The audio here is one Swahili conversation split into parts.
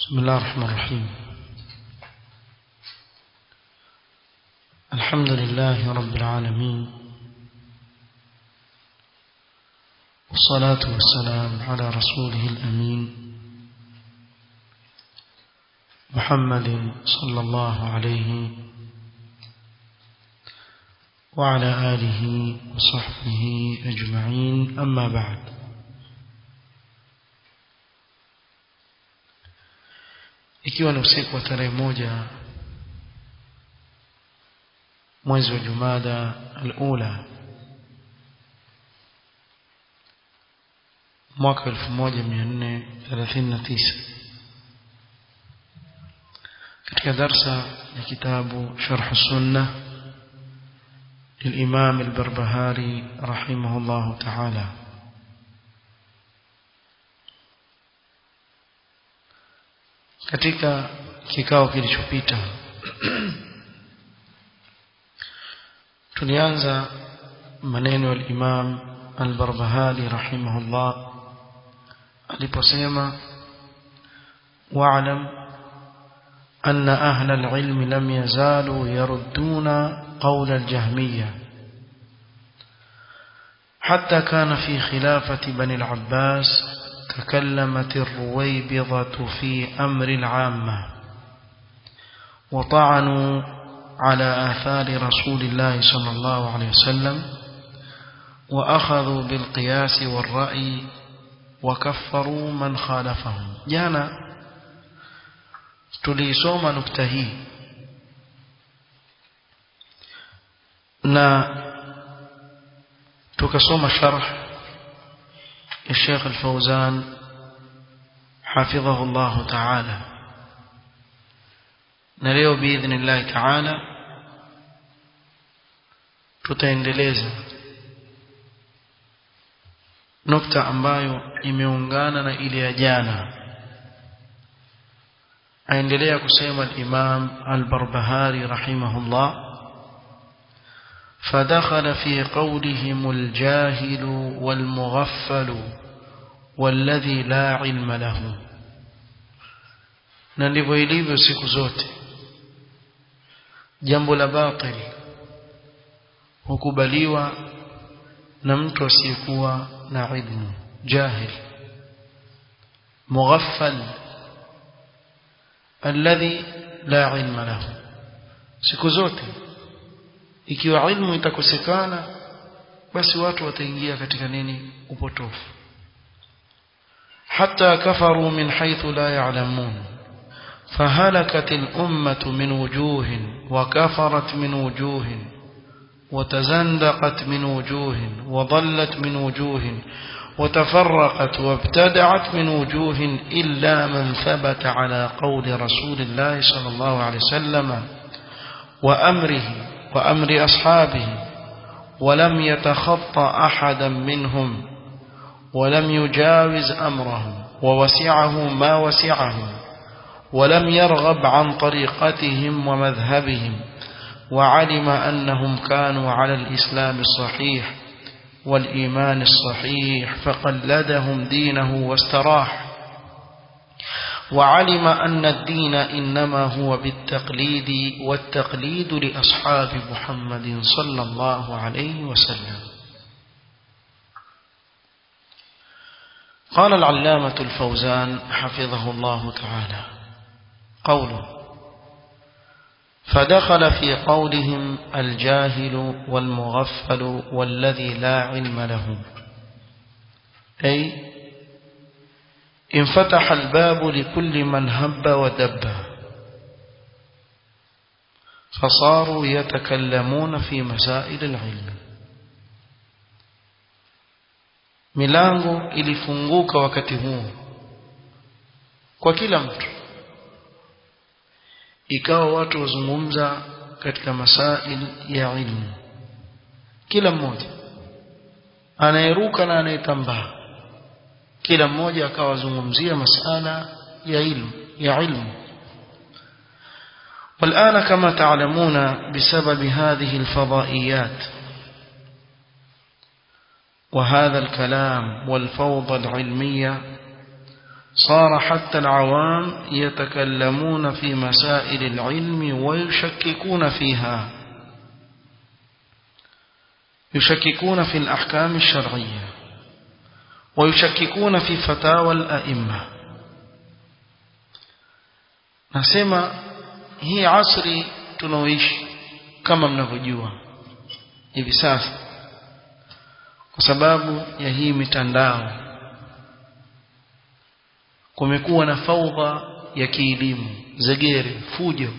بسم الله الرحمن الرحيم الحمد لله رب العالمين والصلاة والسلام على رسوله الأمين محمد صلى الله عليه وعلى آله وصحبه أجمعين أما بعد ikiwa ni usiku wa tarehe moja mwezi wa Jumada al-Ula mwaka 1439 katika darsa ya kitabu Sharh Sunnah للإمام البربهاري رحمه الله تعالى katika kikao kilichopita tulianza maneno ya Imam Al-Barbahari rahimahullah aliposema wa'lam anna ahla al-ilm lam yazalu yarudduna قول الجهمية حتى كان في خلافة بني العباس تكلمت الرويبضة في أمر العامة وطعنوا على آثار رسول الله صلى الله عليه وسلم وأخذوا بالقياس والرأي وكفروا من خالفهم جانا تليسوم نكتهي na tukasoma sharh ya Sheikh Al-Fauzan hafidhahu Allah Ta'ala na leo biidhnillah Ta'ala tutaendeleza nukta ambayo imeungana na ile ya jana aendelea kusema al-Imam Al-Barbahari rahimahullah فدخل في قولهم الجاهل والمغفل والذي لا علم له na ndivyo ilivyo siku zote jambo la batili hukubaliwa na mtu asiyekuwa na ilmu jahil mughaffal alladhi la ilma lahu siku zote ikiwa ilmu itakosekana basi watu wataingia katika nini upotofu حتى كفروا من حيث لا يعلمون فهلكت الأمة من وجوه وكفرت من وجوه وتزندقت من وجوه وضلت من وجوه وتفرقت وابتدعت من وجوه إلا من ثبت على قول رسول الله صلى الله عليه وسلم وأمره وأمر أصحابه ولم يتخطى أحدا منهم ولم يجاوز أمرهم ووسعه ما وسعهم ولم يرغب عن طريقتهم ومذهبهم وعلم أنهم كانوا على الإسلام الصحيح والإيمان الصحيح فقلدهم دينه واستراح وعلم أن الدين إنما هو بالتقليد والتقليد لأصحاب محمد صلى الله عليه وسلم قال العلامة الفوزان حفظه الله تعالى قوله فدخل في قولهم الجاهل والمغفل والذي لا علم له أي انفتح الباب لكل من هب ودب فصاروا يتكلمون في مسائل العلم milango ilifunguka wakati huo kwa kila mtu ikawa watu wazungumza katika masail ya ilmu kila mmoja anayeruka na anayetambaa kila mmoja akawa zungumzia masala ya ilmu ya ilmu والآن كما تعلمون بسبب هذه الفضائيات وهذا الكلام والفوضى العلمية صار حتى العوام يتكلمون في مسائل العلم ويشككون فيها يشككون في الأحكام الشرعية ويشككون في فتاوى الأئمة nasema hii asri tunaoishi kama mnavyojua hivi sasa kwa sababu ya hii mitandao kumekuwa na faudha ya kielimu zegere fujo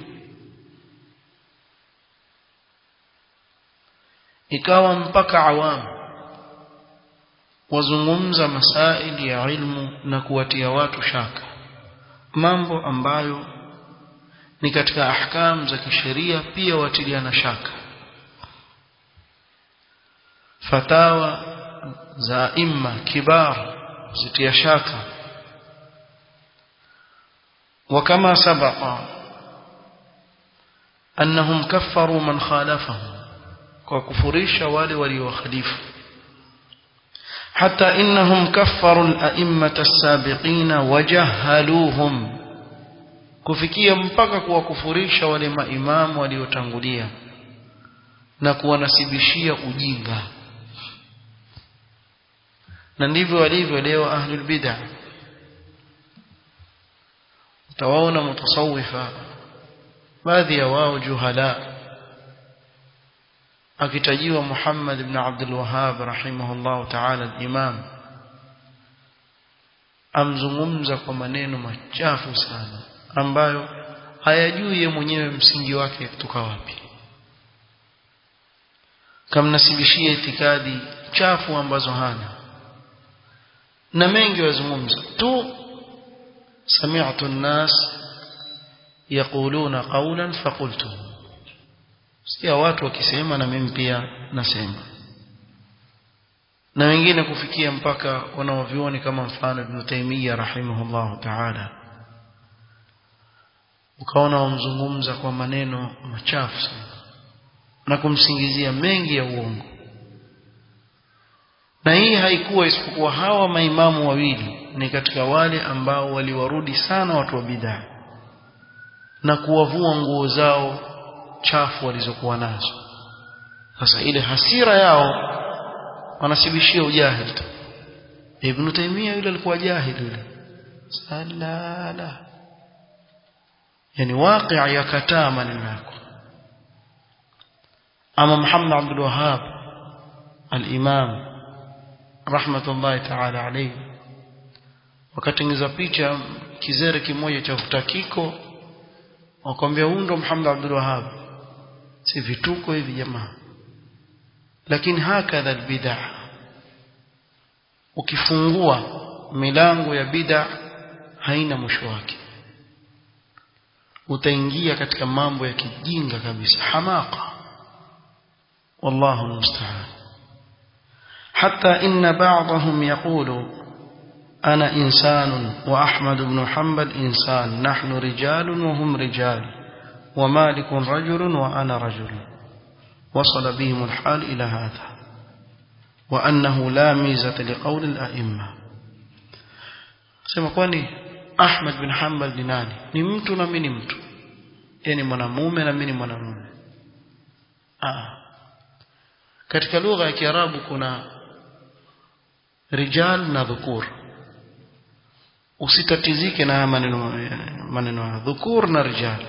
ikawa mpaka awamu wazungumza masaili ya ilmu na kuwatia watu shaka mambo ambayo ni katika ahkam za kisheria pia watiliana shaka fatawa za imma kibar zitia shaka وكما سبق أنهم كفروا من خالفهم وكفريش والي ولي وخليفه حتى إنهم كفروا الأئمة السابقين وجهلوهم kufikia mpaka kuwakufurisha wale maimamu waliotangulia na kuwanasibishia ujinga na ndivyo walivyo leo ahlul bid'ah utawaona mutasawifa baadhi ya wao juhala akitajiwa Muhammad ibn Abdul Wahhab rahimahullah ta'ala al-Imam amzungumza kwa maneno machafu sana ambayo hayajui yeye mwenyewe msingi wake kutoka wapi kamnasibishia itikadi chafu ambazo hana na mengi wazungumza tu سمعت الناس يقولون قولا فقلته sikia watu wakisema na mimi pia nasema na wengine kufikia mpaka wanaovioni kama mfano Ibn Taymiyyah rahimahullah ta'ala ukaona wamzungumza kwa maneno machafu sana na kumsingizia mengi ya uongo na hii haikuwa isipokuwa hawa maimamu wawili ni katika wale ambao waliwarudi sana watu wa bid'a na kuwavua nguo zao chafu walizokuwa nazo sasa ile hasira yao wanasibishia ujahili tu Ibn Taymiyyah yule alikuwa jahili yule salala yani waqi' yakataa maneno yako ama Muhammad Abdul Wahhab al-Imam rahmatullahi ta'ala alayhi wakatengeza picha kizere kimoja cha utakiko wakwambia huyu ndo Muhammad Abdul Wahhab si vituko hivi jamaa lakini hakadha albid'a ukifungua milango ya bid'a haina mwisho wake utaingia katika mambo ya kijinga kabisa hamaka wallahu musta'an hatta inna ba'dahum yaqulu أنا إنسان وأحمد بن حنبل إنسان نحن رجال وهم رجال ومالك رجل وأنا رجل وصل بهم الحال إلى هذا وأنه لا ميزة لقول الأئمة sema kwani Ahmad bin Hanbal ni nani ni mtu na mimi ni mtu yani mwanamume na mimi ni mwanamume ah katika lugha ya Kiarabu kuna rijal na dhukur usitatizike na maneno maneno ya dhukur na rijal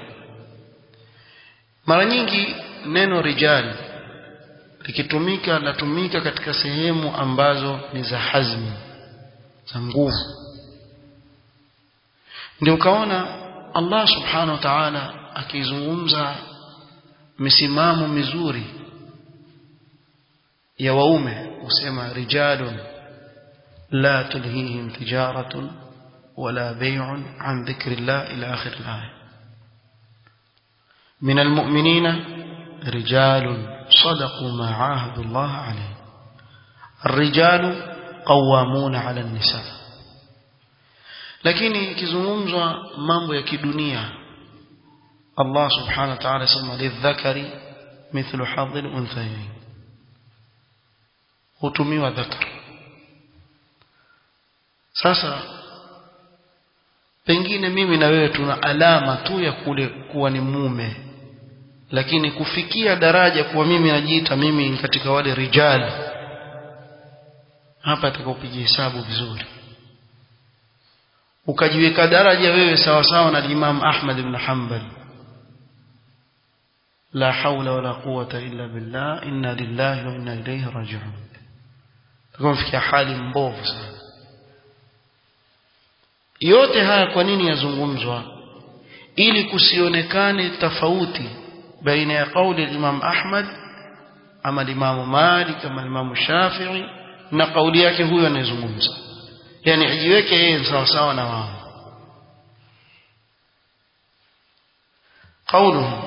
mara nyingi neno rijal likitumika latumika katika sehemu ambazo ni za hazmi za nguvu ndio ukaona Allah subhanahu wa ta'ala akizungumza misimamo mizuri ya waume usema rijalun la tulhihim tijaratun ولا بيع عن ذكر الله إلى آخر الآية من المؤمنين رجال صدقوا ما عاهدوا الله عليه الرجال قوامون على النساء lakini ikizungumzwa mambo ya kidunia Allah subhanahu wa ta'ala sema lidhakari mithlu hadhil unthayayn hutumiwa dhakar sasa pengine mimi na wewe tuna alama tu ya kule kuwa ni mume lakini kufikia daraja kuwa mimi najiita mimi katika wale rijali hapa atakaopiga hesabu vizuri ukajiweka daraja wewe sawa sawa na Imam Ahmad ibn Hanbal la haula wala quwwata illa billah inna lillahi wa inna ilayhi raji'un tukamfikia hali mbovu sana yote haya kwa nini yazungumzwa ili kusionekane tofauti baina ya kauli ya Imam Ahmad ama Imam Malik ama Imam Shafi'i na kauli yake huyo anayezungumza yani ajiweke yeye sawa sawa na wao قوله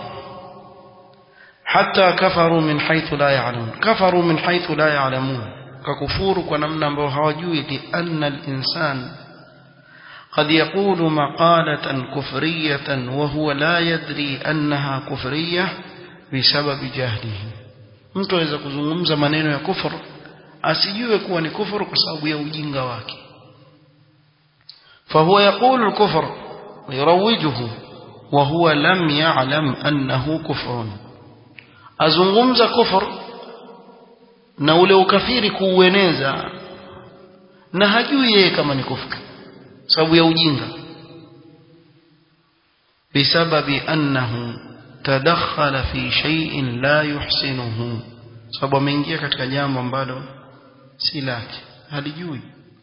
حتى كفروا من حيث لا يعلمون كفروا من حيث لا يعلمون ككفور ونمنا ambao hawajui لأن الإنسان قد يقول مقالة كفرية وهو لا يدري أنها كفرية بسبب جهله mtu aweza kuzungumza maneno ya kufuru asijue kuwa ni kufuru kwa sababu ya ujinga wake فهو يقول الكفر ويروجه وهو لم يعلم أنه كفر azungumza kufur na ule ukafiri kuueneza na hajui yeye kama ni kufuru sababu ya ujinga bisababi annahu tadakhala fi shay'in la yuhsinuhu sababu ameingia katika jambo ambalo si lake halijui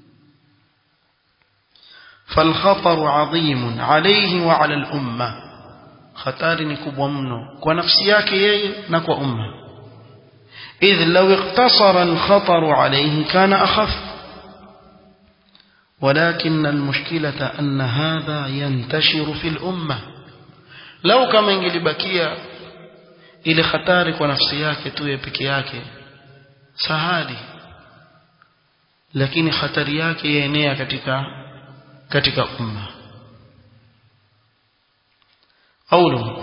فالخطر عظيم عليه وعلى الأمة خطر نكبwa mno kwa nafsi yake yeye na kwa umma إذ لو اقتصر الخطر عليه كان أخف ولكن المشكلة أن هذا ينتشر في الأمة لو كما ingelibakia ile hatari kwa nafsi yake tu peke yake sahali lakini hatari yake yaenea katika katika umma قوله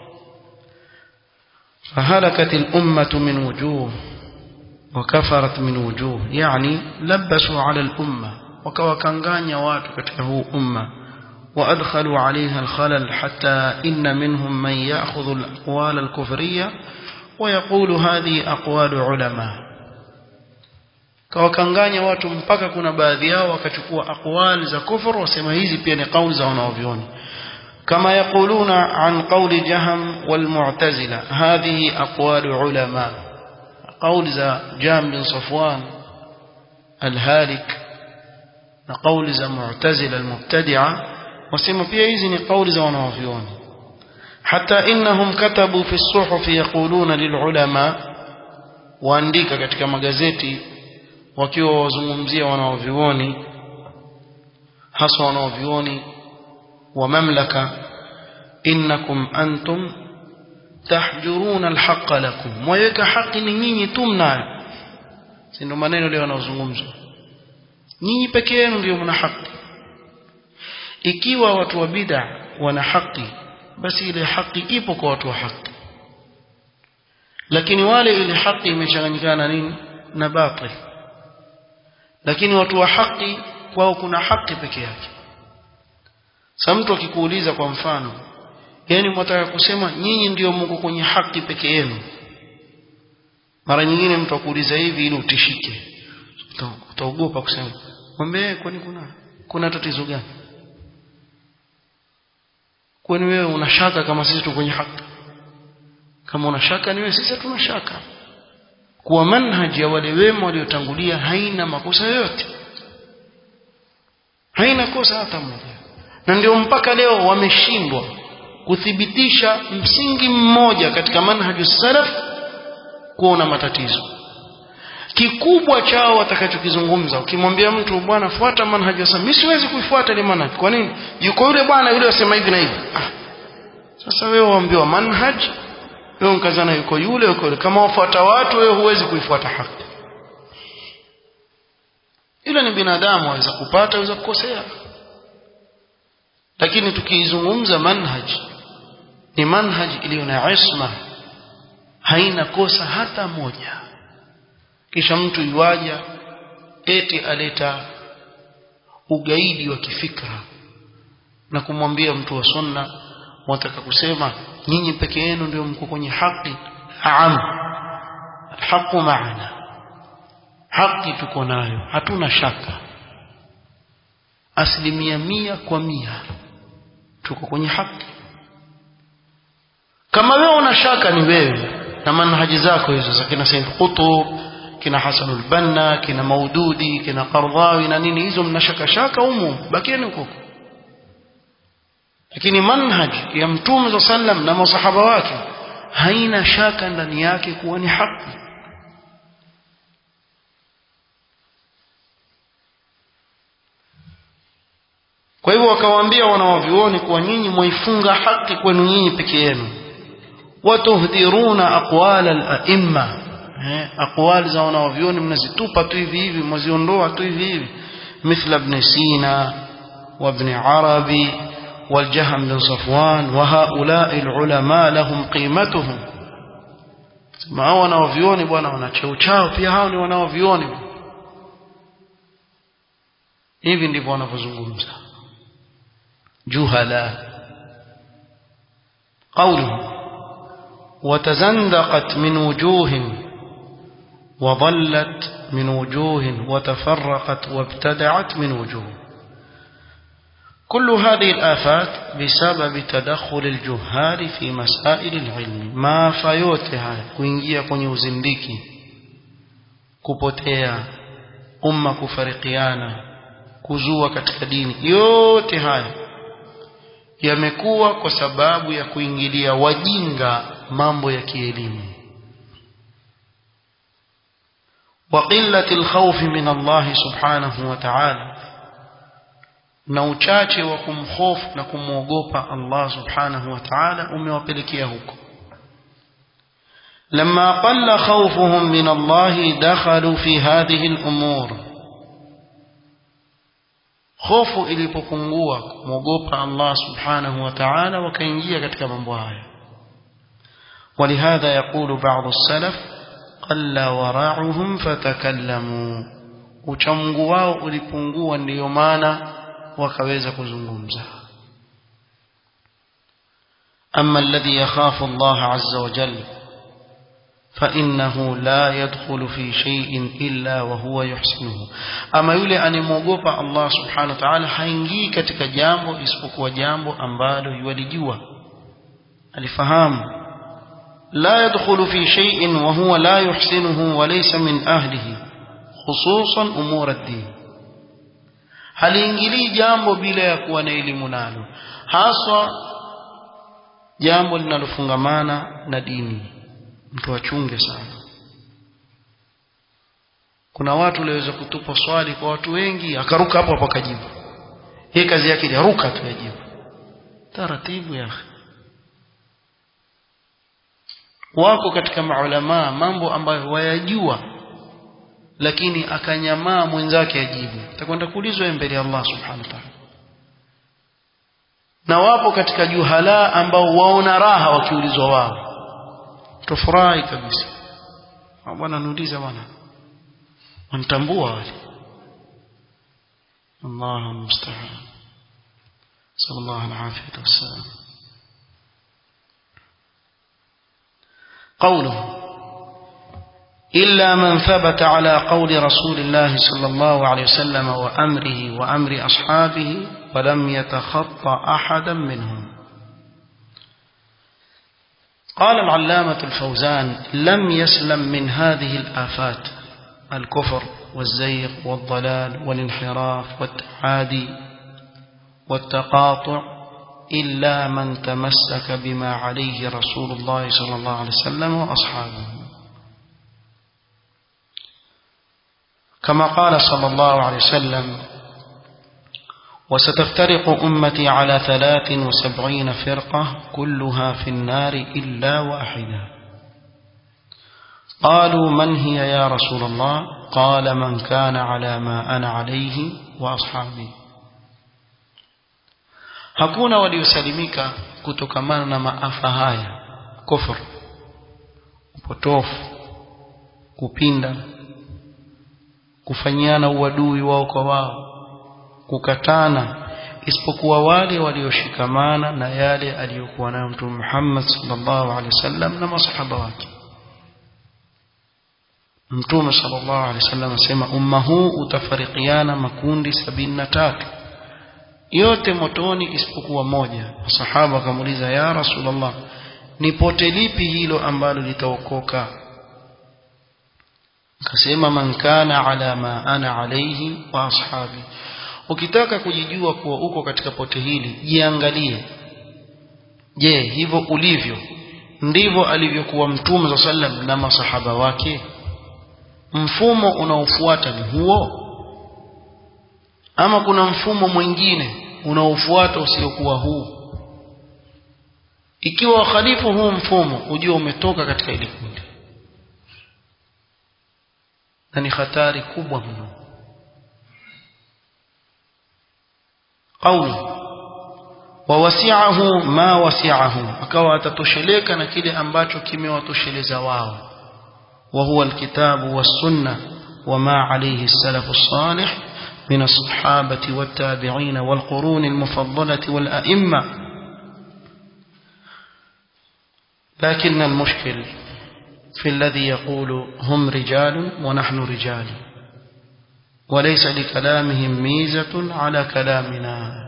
فهلكت الأمة من وجوه وكفرت من وجوه يعني لبسوا على الأمة وكوكانغانيا watu katika huu umma وأدخلوا عليها الخلل حتى إن منهم من يأخذ الأقوال الكفرية ويقول هذه أقوال علماء kawakanganya watu mpaka kuna baadhi yao wakachukua aqwali za kufur wasema hizi pia ni kauli za wanaovioni kama yaquluna an qawli jaham wal mu'tazila hadhihi aqwal ulama قول za Jam bin Safwan al-Halik na kauli za Mu'tazila al-Mubtadi'a wasema pia hizi ni kauli za wanaovioni hata innahum katabu fi as-suhuf yaquluna lil ulama waandika katika magazeti wakiwa wazungumzia wanaovioni hasa wanaovioni wa mamlaka innakum antum tahjuruna alhaqa lakum mwaweka haki ni nyinyi tu mnayo si ndio maneno leo yanazungumzwa nyinyi peke yenu ndio mna haki ikiwa watu wa bid'a wana haki basi ile haki ipo kwa watu wa haki lakini wale ile haki imechanganyikana na nini na batil lakini watu wa haki kwao kuna haki peke yake sasa mtu akikuuliza kwa mfano yani mwataka kusema nyinyi ndio mko kwenye haki peke yenu mara nyingine mtu akuuliza hivi ili utishike utaogopa kusema mwambie kwani kuna kuna tatizo gani kwani wewe unashaka kama sisi tuko kwenye haki kama unashaka ni wewe sisi tuna shaka kuwa manhaji ya wale wema waliotangulia haina makosa yoyote haina kosa hata moja na ndio mpaka leo wameshindwa kuthibitisha msingi mmoja katika manhaju salaf kuona matatizo kikubwa chao watakachokizungumza ukimwambia mtu bwana fuata manhaju salaf mimi siwezi kuifuata ile manhaj kwa nini yuko yule bwana yule asema hivi na hivi ah. sasa wewe waambiwa manhaj wewe mkazana yuko yule yuko yule kama wafuata watu wewe huwezi kuifuata haki ile ni binadamu aweza kupata aweza kukosea lakini tukiizungumza manhaj ni manhaj iliyo na isma haina kosa hata moja kisha mtu yuaja eti aleta ugaidi wa kifikra na kumwambia mtu wa sunna wataka kusema nyinyi peke yenu ndio mko kwenye haki naam alhaqu maana haki tuko nayo hatuna shaka asilimia mia kwa mia tuko kwenye haki kama wewe una shaka ni wewe na manhaji zako hizo za kina Said Qutb kina Hasan al-Banna kina Maududi kina Qardawi na nini hizo mnashaka shaka humu bakieni huko lakini manhaj ya mtume za sallam na masahaba wake haina shaka ndani yake kuwa ni haki kwa hivyo wakawaambia wanawavyuoni kuwa nyinyi mwaifunga haki kwenu nyinyi peke yenu watuhdhiruna aqwal al-a'imma eh aqwal za wanawavyuoni mnazitupa tu hivi hivi mwaziondoa tu hivi hivi mithla ibn sina wa ibn arabi والجهم بن صفوان وهؤلاء العلماء لهم قيمتهم ما hao wanaovioni bwana wana cheo chao pia hao ni wanaovioni hivi ndivyo wanavyozungumza juhala قوله وتزندقت من وجوه وضلت من وجوه وتفرقت وابتدعت من وجوه كل هذه الآفات بسبب تدخل الجهال في مسائل العلم ما فيوتها kuingia kwenye uzindiki kupotea umma kufarikiana kuzua katika dini yote haya yamekuwa kwa sababu ya kuingilia wajinga mambo ya kielimu وقلة الخوف من الله سبحانه وتعالى na uchache wa kumhofu na kumwogopa Allah subhanahu wa ta'ala umewapelekea huko لما قل خوفهم من الله دخلوا في هذه الأمور خوف ilipopungua kumwogopa Allah subhanahu wa ta'ala wakaingia katika mambo haya ولهذا يقول بعض السلف قل ورعهم فتكلموا uchamgu wao ulipungua ndiyo maana wakaweza kuzungumza أما الذي يخاف الله عز وجل فإنه لا يدخل في شيء إلا وهو يحسنه أما يولي أن يموغوب الله سبحانه وتعالى haingii katika jambo isipokuwa jambo ambalo yuwalijua alifahamu لا يدخل في شيء وهو لا يحسنه وليس من أهله خصوصا أمور الدين haliingilii jambo bila ya kuwa na elimu nalo haswa jambo linalofungamana na dini mtu achunge sana kuna watu waliweza kutupa swali kwa watu wengi akaruka hapo hapo akajibu hii kazi yake ni ruka tu yajibu taratibu ya wako katika maulama mambo ambayo wayajua lakini akanyamaa mwenzake ajibu atakwenda kuulizwa mbele ya Allah subhanahu wa ta'ala na wapo katika juhala ambao waona raha wakiulizwa wao tofurahi kabisa bwana niuliza bwana wanitambua wale Allah musta'an sallallahu alaihi wasallam قوله إلا من ثبت على قول رسول الله صلى الله عليه وسلم وأمره وأمر أصحابه ولم يتخطى أحدا منهم قال العلامة الفوزان لم يسلم من هذه الآفات الكفر والزيغ والضلال والانحراف والتعادي والتقاطع إلا من تمسك بما عليه رسول الله صلى الله عليه وسلم وأصحابه كما قال صلى الله عليه وسلم وستفترق أمتي على ثلاث وسبعين فرقة كلها في النار إلا واحدة قالوا من هي يا رسول الله قال من كان على ما أنا عليه وأصحابي hakuna waliosalimika kutokamana na maafa haya kufur upotofu kupinda kufanyiana uadui wao kwa wao kukatana isipokuwa wale walioshikamana na yale aliyokuwa nayo mtume Muhammad sallallahu alaihi wasallam na masahaba wake mtume sallallahu alaihi wasallam asema umma huu utafarikiana makundi sabini na tatu yote motoni isipokuwa moja masahaba wakamuuliza ya rasulullah ni pote lipi hilo ambalo litaokoka akasema man kana ala ma ana alayhi wa ashabi ukitaka kujijua kuwa uko katika pote hili jiangalie je hivyo ulivyo ndivyo alivyokuwa mtume za sallam na masahaba wake mfumo unaofuata ni huo ama kuna mfumo mwingine unaofuata usiokuwa huu ikiwa wakhalifu huu mfumo ujue umetoka katika ile kundi na ni hatari kubwa mno قوله ووسعه ما وسعه akawa atatosheleka na kile ambacho kimewatosheleza wao وهو الكتاب والسنة وما عليه السلف الصالح من الصحابة والتابعين والقرون المفضلة والأئمة لكن المشكل في الذي يقول هم رجال ونحن رجال وليس لكلامهم ميزة على كلامنا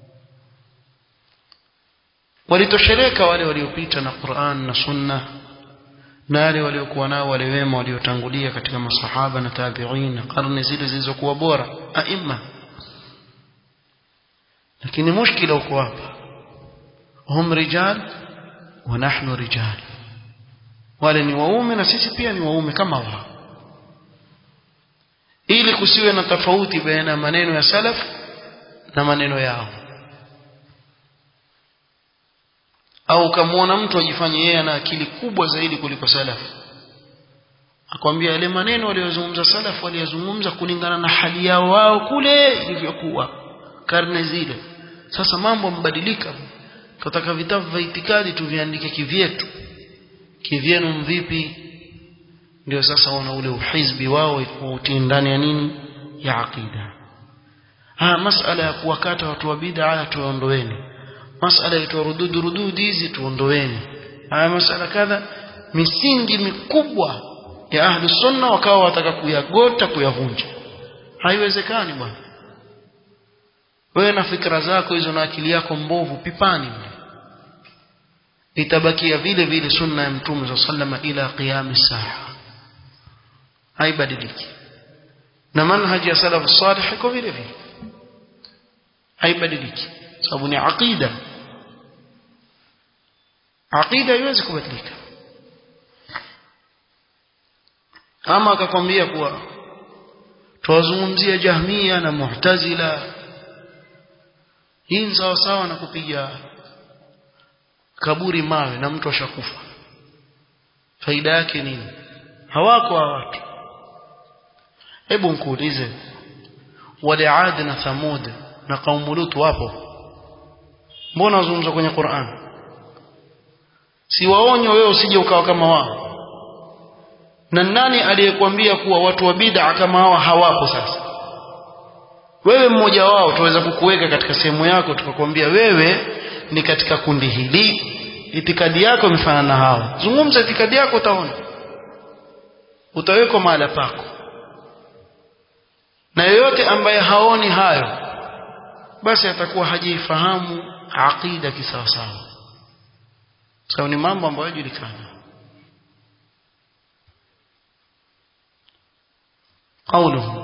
ولتشريك wale waliopita na Qur'an na Sunna na wale waliokuwa nao wale wema waliotangulia katika masahaba na tabi'in na karne zile zilizokuwa bora aima lakini mushkila uko hapa hum rijal wa nahnu rijal wale ni waume na sisi pia ni waume kama wao ili kusiwe na tofauti baina maneno ya salaf na maneno yao au kamwona mtu ajifanye yeye ana akili kubwa zaidi kuliko salaf akwambia yale maneno waliyozungumza salaf waliyozungumza kulingana na hali yao wao kule ilivyokuwa karne zile sasa mambo yamebadilika tunataka vitabu vya itikadi tuviandike kivyetu kivyenu mvipi ndio sasa wana ule uhizbi wao utii ndani ya nini ya aqida ah masala ya kuwakata watu wa bid'a tuondoeni masala ya rududu rududi hizi tuondoeni haya masala kadha misingi mikubwa ya ahli sunna wakawa wataka kuyagota kuyavunja haiwezekani bwana wewe na fikra zako hizo na akili yako mbovu pipani itabakia vile vile sunna ya mtume za sallama ila qiyam saa haibadiliki na manhaji ya salafu salih iko vile vile haibadiliki sababu ni aqida aqida haiwezi kubadilika ama akakwambia kuwa tuwazungumzia jahmia na mu'tazila hii ni sawa sawa na kupiga kaburi mawe na mtu ashakufa faida yake nini hawako wa watu hebu nkuulize wale Ad na Thamud na kaumu Lut wapo mbona wazungumza kwenye Qur'an si waonyo wewe usije ukawa kama wao na nani aliyekwambia kuwa watu wa bid'a kama hawa hawapo sasa wewe mmoja wao tuweza kukuweka katika sehemu yako tukakwambia wewe ni katika kundi hili itikadi yako imefanana na hao zungumza itikadi yako utaona utawekwa mahala pako na yeyote ambaye haoni hayo basi atakuwa hajaifahamu aqida kisawasawa sababu ni mambo ambayo yajulikana قوله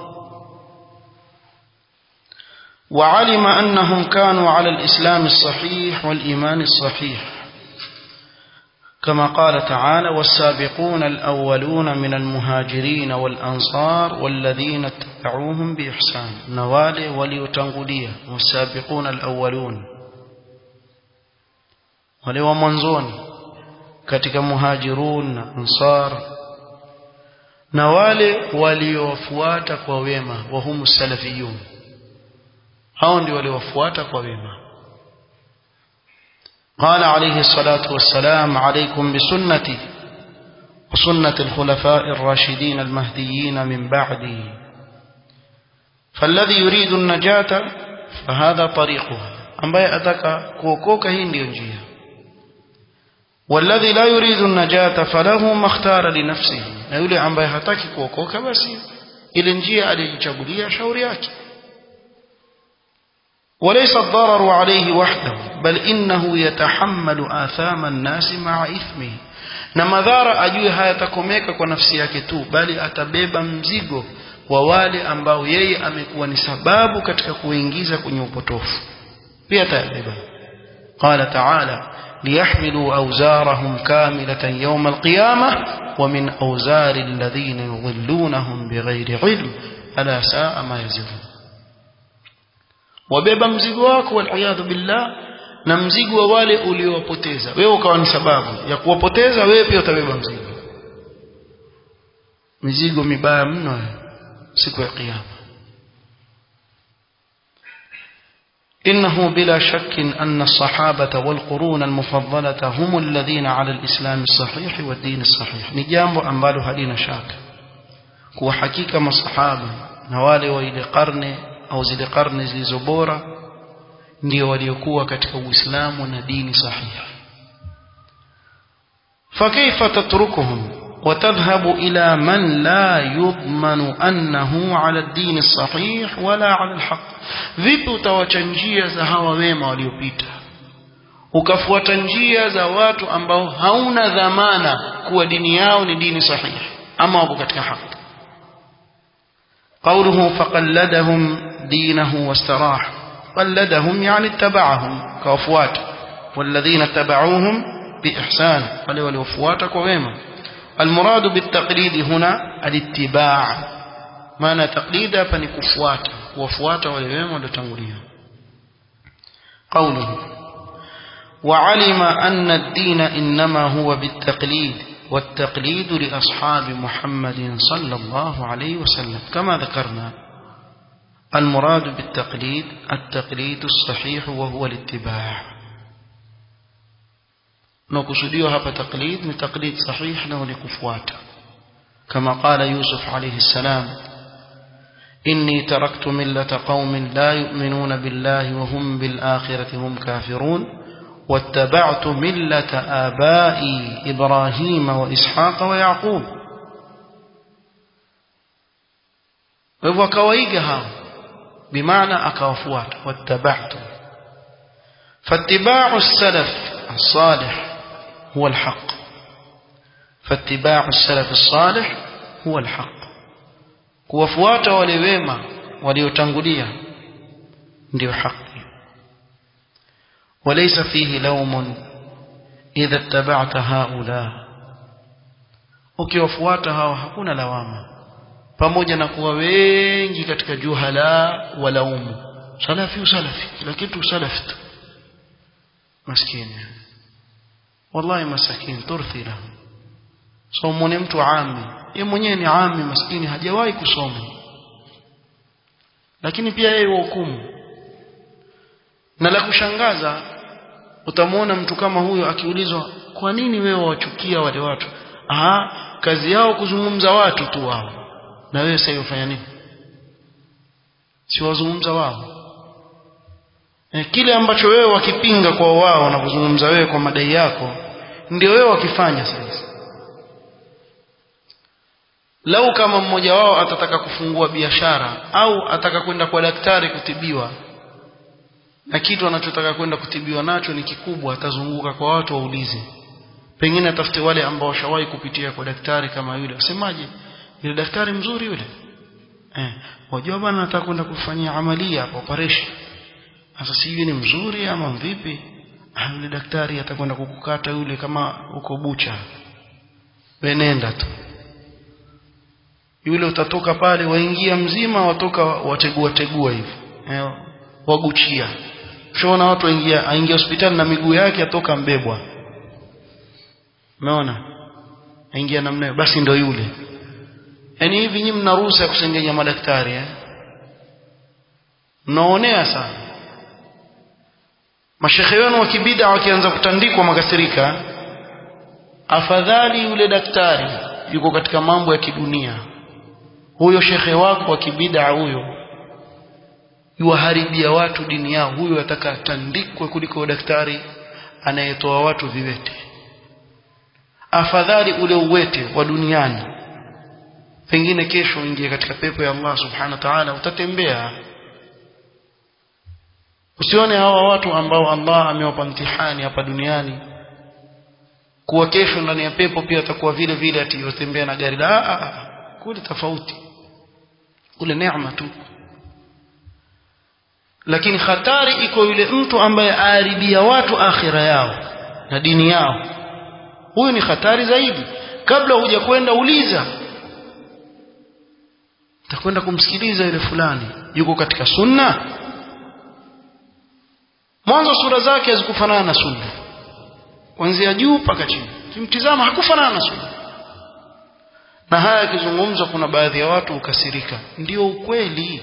وعلم أنهم كانوا على الإسلام الصحيح والإيمان الصحيح كما قال تعالى والسابقون الأولون من المهاجرين والأنصار والذين اتبعوهم بإحسان نوالي وليتنقلية والسابقون الأولون ولو منزون katika muhajirun na ansar na wale waliowafuata kwa wema wa humu salafiyun hao ndio waliowafuata kwa wema قال عليه الصلاة والسلام عليكم بسنتي وسنة الخلفاء الراشدين المهديين من بعدي فالذي يريد النجاة fahadha tariquha ambaye ataka kuokoka hii ndiyo njia والذي لا يريد النجاة فله ما اختار لنفسه na yule ambaye hataki kuokoka basi ile njia aliyojichagulia shauri yake وليس الضرر عليه وحده بل إنه يتحمل آثام الناس مع إثمه na madhara ajue hayatakomeka kwa nafsi yake tu bali atabeba mzigo wa wale ambao yeye amekuwa ni sababu katika kuingiza kwenye upotofu pia atayabeba qala ta'ala liyahmilu awzarahum kamilatan yawm alqiyamah wa min awzari alladhina yudhillunahum bighayri ilm ala saa ma yazifun wabeba mzigo wako waliyadhu billah na mzigo wa wale uliowapoteza wewe ukawa ni sababu ya kuwapoteza wewe pia utabeba mzigo mizigo mibaya mno siku ya kiyama إنه بلا شك أن الصحابة والقرون المفضلة هم الذين على الإسلام الصحيح والدين الصحيح نجامب أنبال هدين شاك كو حقيقة ما الصحابة نوالي وإلى قرن أو زل قرن زل زبورة ndio waliokuwa katika Uislamu na dini sahihi fakaifa tatrukuhum وتذهب إلى من لا يضمن أنه على الدين الصحيح ولا على الحق vipi utawacha njia za hawa wema waliopita ukafuata njia za watu ambao hauna dhamana kuwa dini yao ni dini sahihi ama wapo katika haki قوله فقلدهم دينه واستراح قلدهم يعني اتبعهم كوفوات والذين اتبعوهم بإحسان wale waliofuata kwa wema المراد بالتقليد هنا الاتباع maana تقليد hapa ni kufuata kuwafuata wale wema waliotangulia قوله وعلم أن الدين إنما هو بالتقليد والتقليد لأصحاب محمد صلى الله عليه وسلم كما ذكرنا المراد بالتقليد التقليد الصحيح وهو الاتباع نقصديه هذا تقليد من تقليد صحيح له لكفوات كما قال يوسف عليه السلام إني تركت ملة قوم لا يؤمنون بالله وهم بالآخرة هم كافرون واتبعت ملة آبائي إبراهيم وإسحاق ويعقوب وكويقها بمعنى أكوفوات واتبعت فاتباع السلف الصالح هو الحق فاتباع السلف الصالح هو الحق kuwafuata wale wema waliotangulia ndio haki وليس فيه لوم إذا اتبعت هؤلاء ukiwafuata hawa hakuna lawama pamoja na kuwa wengi katika juhala walaumu salafi usalafi kila kitu salafi tu maskini wallahi masakin turthi lahu so mwone mtu ami ye mwenyewe ni ami maskini hajawahi kusoma lakini pia yeye hukumu na la kushangaza utamwona mtu kama huyo akiulizwa kwa nini wewe wachukia wale watu aha kazi yao kuzungumza watu tu wao na wewe sasa ufanya nini si wazungumza wao e, kile ambacho wewe wakipinga kwa wao wanapozungumza wewe kwa madai yako ndio wewe wakifanya sasa lau kama mmoja wao atataka kufungua biashara au ataka kwenda kwa daktari kutibiwa na kitu anachotaka kwenda kutibiwa nacho ni kikubwa atazunguka kwa watu waulize pengine atafute wale ambao washawahi kupitia kwa daktari kama yule wasemaje yule daktari mzuri yule eh wajua bwana nataka kwenda kufanyia amalia hapa operation sasa sijui ni mzuri ama vipi ah, yule daktari atakwenda kukukata yule kama uko bucha wenenda tu yule utatoka pale waingia mzima watoka wategua tegua hivi eh, waguchia ushaona watu waingia aingia hospitali na miguu yake atoka mbebwa umeona aingia namna basi ndo yule yaani hivi nyinyi mna ruhusa ya kusengenya madaktari eh mnaonea sana mashekhe wenu wa kibida wakianza kutandikwa makasirika afadhali yule daktari yuko katika mambo ya kidunia huyo shekhe wako wa kibida huyo yuwaharibia watu dini yao huyu ataka atandikwe kuliko daktari anayetoa watu viwete afadhali ule uwete wa duniani pengine kesho uingie katika pepo ya Allah subhanahu wa ta'ala utatembea usione hawa watu ambao Allah amewapa mtihani hapa duniani kuwa kesho ndani ya pepo pia atakuwa vile vile atiyotembea na gari la kule tofauti kule neema tu lakini hatari iko yule mtu ambaye aharibia watu akhira yao na dini yao huyu ni hatari zaidi kabla huja kwenda uliza takwenda kumsikiliza yule fulani yuko katika sunna mwanzo sura zake hazikufanana na sunna kuanzia juu mpaka chini kimtizama hakufanana na sunna na haya yakizungumzwa kuna baadhi ya watu ukasirika ndio ukweli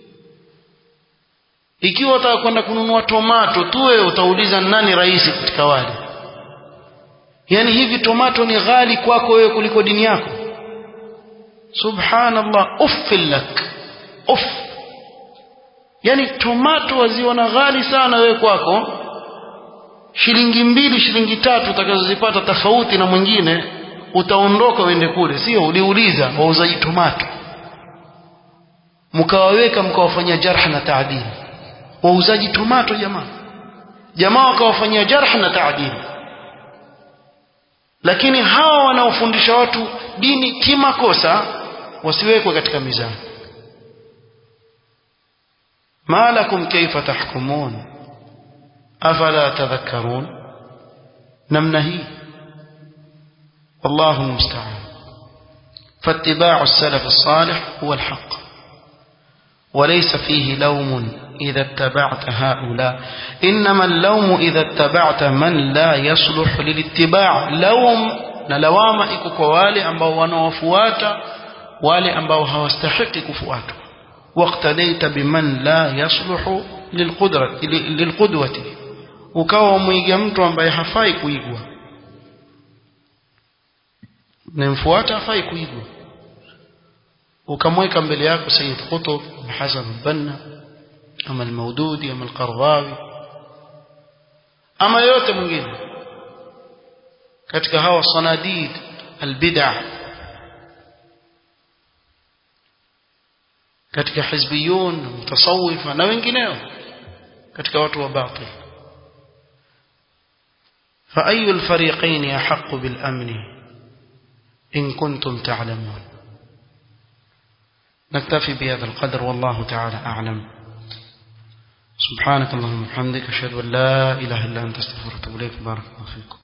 ikiwa utaka kwenda kununua tomato tu wewe utauliza nani rais katika wale yani hivi tomato ni ghali kwako wewe kuliko dini yako subhanallah uffil lak uff yani tomato waziona ghali sana wewe kwako shilingi mbili shilingi tatu utakazozipata tofauti na mwingine utaondoka uende kule sio uliuliza wauzaji tomato mkawaweka mkawafanyia jarh na taadili wauzaji tomato jamaa jamaa wakawafanyia jarh na taadili lakini hawa wanaofundisha watu dini kimakosa wasiwekwe katika mizani ma lakum kaifa tahkumun afala tadhakkarun namna hii والله المستعان فاتباع السلف الصالح هو الحق وليس فيه لوم إذا اتبعت هؤلاء إنما اللوم إذا اتبعت من لا يصلح للاتباع لوم نلوام إكو wale ambao wanawafuata wale ambao hawastahiki kufuatwa واقتديت بمن لا يصلح للقدرة للقدوة ukawa mwiga mtu ambaye hafai kuigwa namfuata hafai kuigwa ukamweka mbele yako Sayyid Qutb Hasan al-Banna ama al-Maududi ama al-Qardawi ama yote mwingine katika hawa sanadid al-bid'ah katika hizbiyun mutasawifa na wengineo katika watu wa batil فأي الفريقين أحق بالأمن إن كنتم تعلمون نكتفي بهذا القدر والله تعالى أعلم سبحانك اللهم وبحمدك أشهد أن لا إله إلا أنت استغفرك وأتوب إليك بارك الله فيكم